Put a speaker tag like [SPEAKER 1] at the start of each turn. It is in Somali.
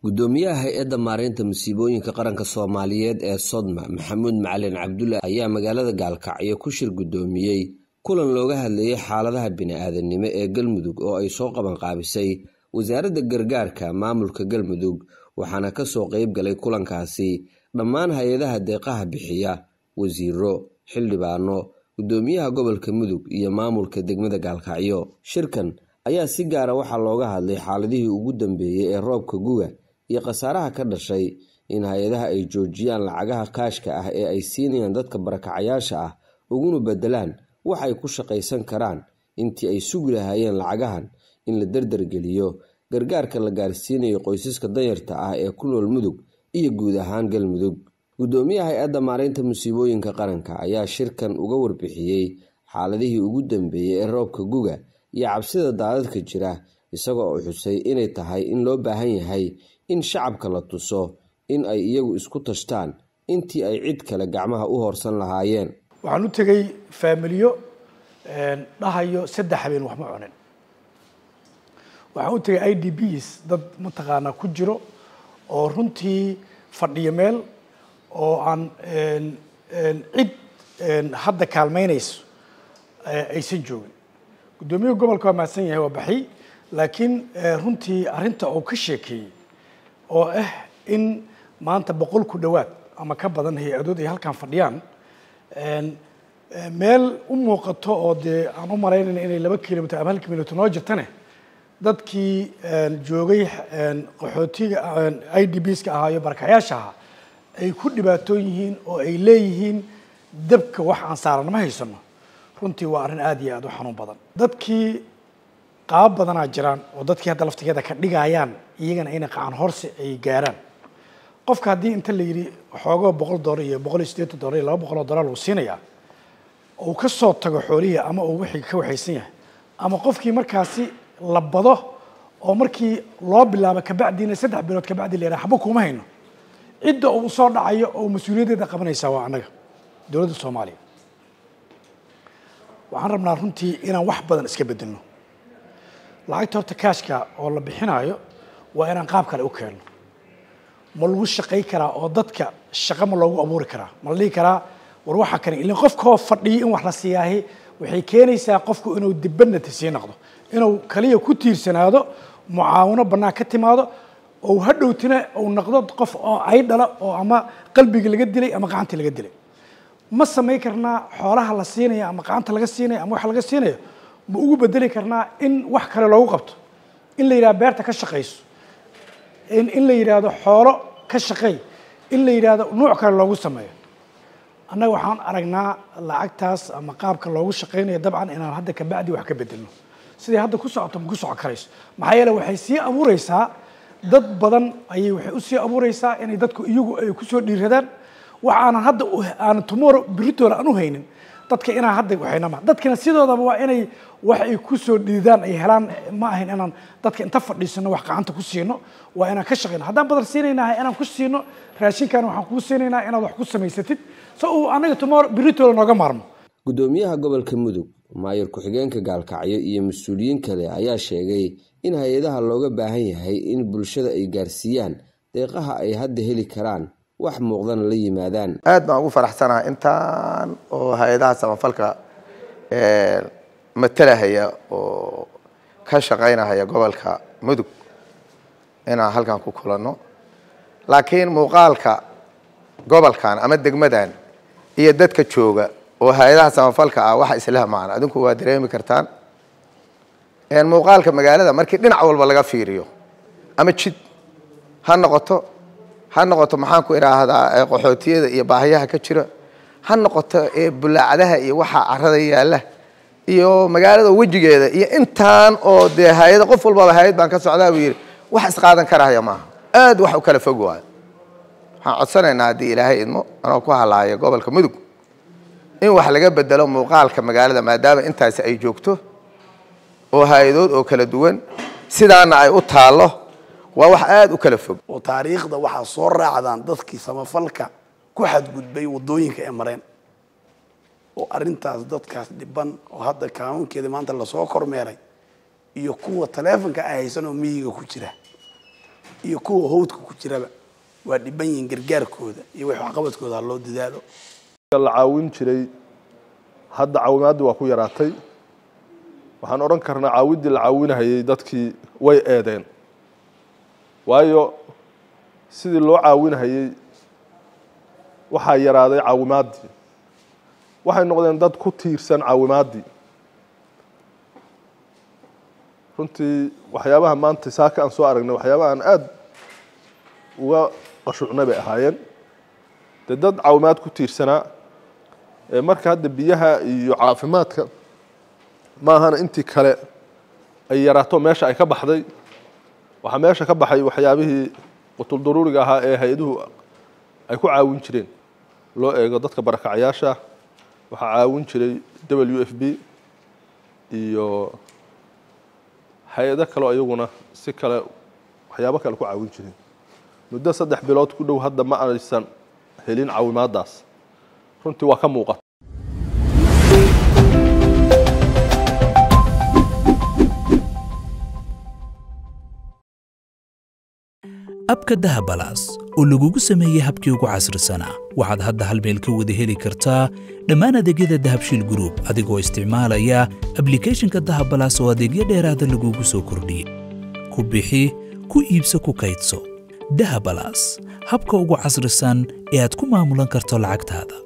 [SPEAKER 1] gudoomiyaha hay-adda maareynta masiibooyinka qaranka soomaaliyeed ee sodma maxamuud macalin cabdulle ayaa magaalada gaalkacyo ku shir gudoomiyey kulan looga hadlayay xaaladaha bini-aadanimo ee galmudug oo ay soo qabanqaabisay wasaaradda gargaarka maamulka galmudug waxaana kasoo qeyb galay kulankaasi dhammaan hay-adaha deeqaha bixiya wasiiro xildhibaano gudoomiyaha gobolka mudug iyo maamulka degmada gaalkacyo shirkan ayaa si gaara waxaa looga hadlay xaaladihii ugu dambeeyey ee roobka guga iyo khasaaraha ka dhashay in hay-adaha ay joojiyaan lacagaha kaashka ah ee ay siinayaan dadka barakacayaasha ah uguna bedelaan wax ay ku shaqaysan karaan intii ay sugi lahaayeen lacagahan in la derdergeliyo gargaarka la gaarsiinayo qoysaska danyarta ah ee ku nool mudug iyo guud ahaan galmudug gudoomiyaha hay-adda maareynta musiibooyinka qaranka ayaa shirkan uga warbixiyey xaaladihii ugu dambeeyey ee roobka guga iyo cabsida daadadka jira isagoo u xusay inay tahay in loo baahan yahay in shacabka la tuso in ay iyagu isku tashtaan intii ay cid kale gacmaha u hoorsan lahaayeen
[SPEAKER 2] waxaan u tegey faamiliyo dhahayo saddex habeen wax ma cunin waxaan u tegay i d bs dad mataqaanaa ku jiro oo runtii fadhiyo meel oo aan cid hadda kaalmeynayso aysan joogin guddoomiyaha gobolka waa mahadsan yahay waa baxay laakiin runtii arrinta uu ka sheekeeyey oo ah in maanta boqol ku dhowaad ama ka badan hay-adood ay halkan fadhiyaan meel u muuqato oo dee aan u malaynayna inay laba kilomitr ama hal kilomitr noo jirtane dadkii joogay qaxootiga i d bska ahaa iyo barakayaasha ahaa ay ku dhibaatoon yihiin oo ay leeyihiin dabka wax aan saaran ma haysano runtii waa arrin aada iyo aada u xanuun badan dadkii qaabo badanaa jiraan oo dadkii hadda laftigeeda ka dhigayaan iyagana inay qacan horse ay gaaraan qofka haddii inta la yidhi xoogoo boqol dollar iyo boqol iyo siddeetan dollar iyo laba boqol oo dollar lagu siinayaa uu ka soo tago xoolihii ama uu wixii ka waxaysan yahay ama qofkii markaasi la bado oo markii loo bilaabo kabacdiina saddex bilood kabacdi la yidhaha xaba kuma hayno cidda uu soo dhacayo oo mas-uuliyaddeeda qabanaysaa waa annaga dowladda soomaaliya waxaan rabnaa runtii inaan wax badan iska bedelno lacagta horta kaashka oo la bixinaayo waa inaan qaab kale u keenno ma lagu shaqay karaa oo dadka shaqo ma loogu abuuri karaa ma la dhihi karaa war waxaa kani ilin qofkoo fadhiyo in wax la siiyaahi waxay keenaysaa qofku inuu dibadnati sii noqdo inuu kaliya ku tiirsanaado mucaawino bannaan ka timaado ou hadhowtina uu noqdo qof oo ay dhala oo ama qalbigii laga dilay ama gacantii laga dilay ma samayn karnaa xoolaha la siinayo ama gacanta laga siinayo ama wax laga siinayo ma ugu bedeli karnaa in wax kale loogu qabto in la yidhahdo beerta ka shaqayso in la yidhaahdo xoolo ka shaqeey in la yidhaahdo nuuc kale loogu sameeyo annaga waxaan aragnaa lacagtaas ama qaabka loogu shaqaynayo dabcan inaan hadda kabacdi wax ka bedelno sidai hadda ku socoto ma ku socon karayso maxaa yeele waxay sii abuureysaa dad badan ayay waxay usii abuureysaa inay dadku iyagu ay kusoo dhiiradaan wax aanan hadda aanan tomorrow britoola aan u haynin dadka inaan hadda waxaynama dadkina sidoodaba waa inay wax ay kusoo dhiidaan ay helaan ma ahayn inaan dadka inta fadhiisano wax gacanta ku siino waa inaan ka shaqeyno haddaan badan siinaynahay inaan ku siino raashinkan waxaan kuu siinaynaa inaad wax ku samaysatid so uu anaga tomorrow britoola nooga maarmo
[SPEAKER 1] gudoomiyaha gobolka mudug maayir ku-xigeenka gaalkacyo iyo mas-uuliyiin kale ayaa sheegay in hay-adaha looga baahan yahay in bulshada ay gaarsiiyaan deeqaha ay hadda heli karaan wax muuqdana la yimaadaan
[SPEAKER 3] aad baan ugu faraxsanaha intaan oo hay-adaha samafalka matalahaya oo ka shaqaynahaya gobolka mudug inaan halkan ku kulanno laakiin muuqaalka gobolkan ama degmadan iyo dadka jooga oo hay-adaha samafalka ah waxa islah macna adinku waa dareemi kartaan muuqaalka magaalada markii dhinac walba laga fiiriyo ama jid ha noqoto ha noqoto maxaan ku idhaahdaa qaxootiyada iyo baahiyaha ka jira ha noqoto bulaacadaha iyo waxa carada yaalla iyo magaalada wejigeeda iyo intaan oo dee hay-ada qof walbaba hay-ad baan ka socdaa buu yidhi wax isqaadan karahaya maaha aad wax u kala fog waayo waxaan codsanaynaa haddii ilaahay idmo anoo ku halaaya gobolka mudug in wax laga bedelo muuqaalka magaalada maadaama intaasi ay joogto oo hay-adood oo kala duwan sidaana ay u taallo waa wax aada u kala fog
[SPEAKER 4] oo taariikhda waxaa soo raacdaan dadkii samafalka ku xadgudbay waddooyinka ee mareen oo arrintaas dadkaas dhiban oo hadda kaanuunkeeda maanta lasoo kormeeray iyo kuwa taleefonka ay haysan oo miyiga ku jira iyo kuwa howdka ku jiraba waa dhiban yihiin gargaarkooda iyo wax waxqabadkooda ha loo dadaalo
[SPEAKER 5] la caawin jiray hadda caawimaaddii waa ku yaraatay waxaan odhan karnaa caawiddii la caawinahayay dadkii way eedeen waayo sidii loo caawinahayey waxaa yaraaday caawimaaddii waxay noqdeen dad ku tiirsan caawimaaddii runtii waxyaabaha maanta saaka aan soo aragnay waxyaabaha aan aada uga qashuucnay bay ahaayeen dee dad caawimaad ku tiirsanaa ee marka hadda biyaha iyo caafimaadka maahana intii kale ay yaraato meesha ay ka baxday waxaa meesha ka baxay waxyaabihii qutuldaruuriga ahaa ee hay-aduhu ay ku caawin jireen loo eego dadka barakacyaasha waxaa caawin jiray w f b iyo hay-ado kaleo iyaguna si kale waxyaabo kale ku caawin jireen muddo saddex bilood ku dhow hadda ma aysan helin caawimaadaas runtii waa ka muuqata
[SPEAKER 6] abka dahabalaas oo lagugu sameeyey habkii ugu casrisanaa waxaad hadda hal meel ka wada heli kartaa dhammaan adeegyada dahabshiil gruub adigoo isticmaalaya ablikhethonka dahabalaas oo adeegyo dheeraada lagugu soo kordhiyey ku bixi ku iibso ku kaydso dahabalaas habka ugu casrisan ee aad ku maamulan karto lacagtaada